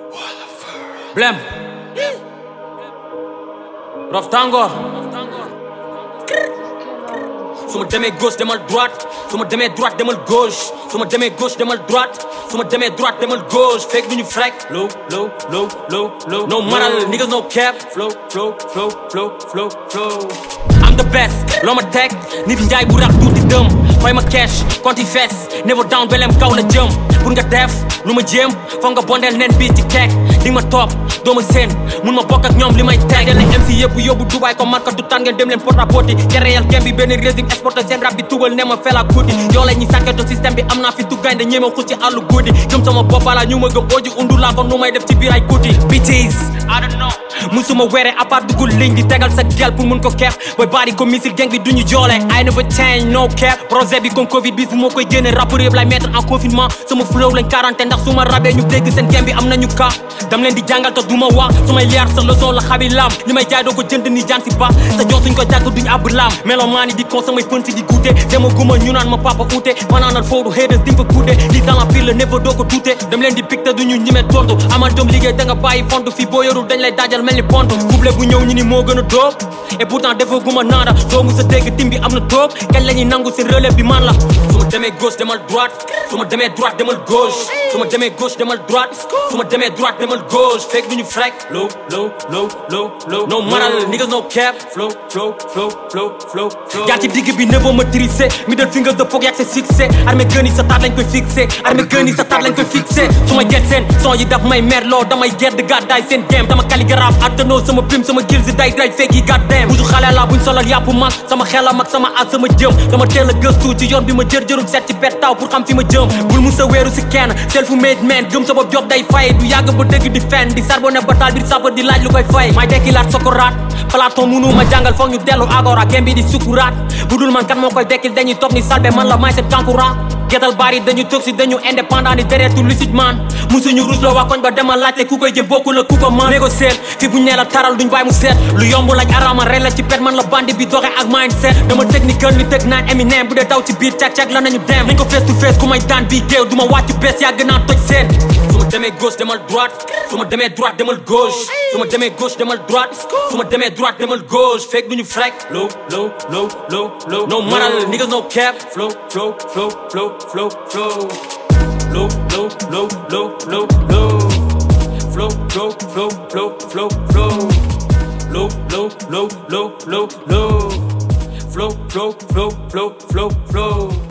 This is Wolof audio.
Blem Rof Tàngoor su ma demee gauche demal droite su ma demee droite demal gauche su ma demee gauche demal droite su ma demee droite demal gauche fekk duñu frek low low low low low no maral niggas no cap flow flow flow flow flow flow I'm the best loo ma teg nit njaay bu rax tuuti dëm fay ma cash konti fees never down belem kaw la jëm pour nga def lu ma jéem foog nga bondeel nen bii ci keek di ma topp doo ma seen mun ma bokk ak ñoom li may teg leen MC yëpp yóbbu Dubaay comme marka du tàn ngeen dem leen porte à porte keréyal gem bi benn régime exporté seen rap bi tugal ne ma fela guddi yoo la ñuy sànketo système bi am naa fi duggaynde ñeema xus ci àllu guddi gëm sama boppala ñu ma gëm ooji undu laa ko nu may def ci biir ay guddi bitches I don't know musuma were à part dugul ligne di tegal sa gel pour mun ko keef booy bari ko missile gang bi duñu joole I never change no cap projet bi comme covid bi fu moo koy génne rappeur yëpp lay mettre en confinement sama flow lañ quarantaine ndax su ma rabee ñu dégg seen game bi am nañu ka dam leen di jàngal te duma wax su may liar sa leçon la xabi lam li may jaay doo ko jënd ni jaan si ba sa jox suñ ko jàkk duñ ab lam melomaani di kon samay fën si di guute dama guma ñu naan ma papa uute fanaanal foodu haters di fa guute di dans la pile la never doo ko tuute dam leen di pic te duñu ñime tontu amal doom liggéey da nga bàyyi fontu fii boo yorul dañ lay daajal mel ni pont couple bu ñëw ñu ni moo gën a dóob et pourtant dafa guma naada doomu sa dégg tim bi am na dóob kañ la ñuy nangu si relève bi man la su ma demee gauche demal droite su ma demee droite demal gauche su ma demee gauche demal droite su ma demee droite demal gauche fekk duñu frek low low low low low no maral niggas no cap flow flow flow flow flow flow jaar ci digg bi nebo ma tricé middle finger de foog yàgg sa succès armée gën yi sa taat lañ koy fixé armée gën yi sa taat lañ koy fixé su ma jet seen son yi daf may mer loo damay gedd gàddaay seen game dama calligraphe attanoo sama pim sama gil si day day fekk yi gàddeem busu xale la buñ solal yàpp mag sama xel mag sama at sama jëm dama teel a gëstu ci yoon bi ma jër jërul set ci bet taw pour xam fi ma jëm bul mu sa weeru si kenn self made man gëm sa bopp job day fay du yàgg ba dëgg di fen di sarbone bataal biir sapa di laaj lu koy fay may dekkilaat sokoraat platon munu ma jàngal foog ñu dellu agora gem bi di sukuraat bu dul man kan moo koy dekkil dañuy toog ni salbe man la may set kankurang getal bari dañu toog si dañu indépendant ni deretu lucide man musuñu rus la waa koñ ba dema laajte ku koy jël bokku la ku ko man négocier fi buñ nee la taral duñ bàyyi mu seet lu yomb laaj arama rey la ci pet man la bandi bi doxe ak mindset dama technical ni teg naan Eminem bu dee daw ci biir cag cag la nañu dem nañ ko face to face ku may daan bii géew du ma wàcc bees yàgg naa toj seen su ma demee gauche demal droite su ma demee droite demal gauche su ma demee gauche demal droite su ma demee droite demal gauche fekk duñu frek low low low low low no maral niggas no cap flow flow flow flow flow flow low low low low low low flow flow flow flow flow flow low low low low low low flow flow flow flow flow flow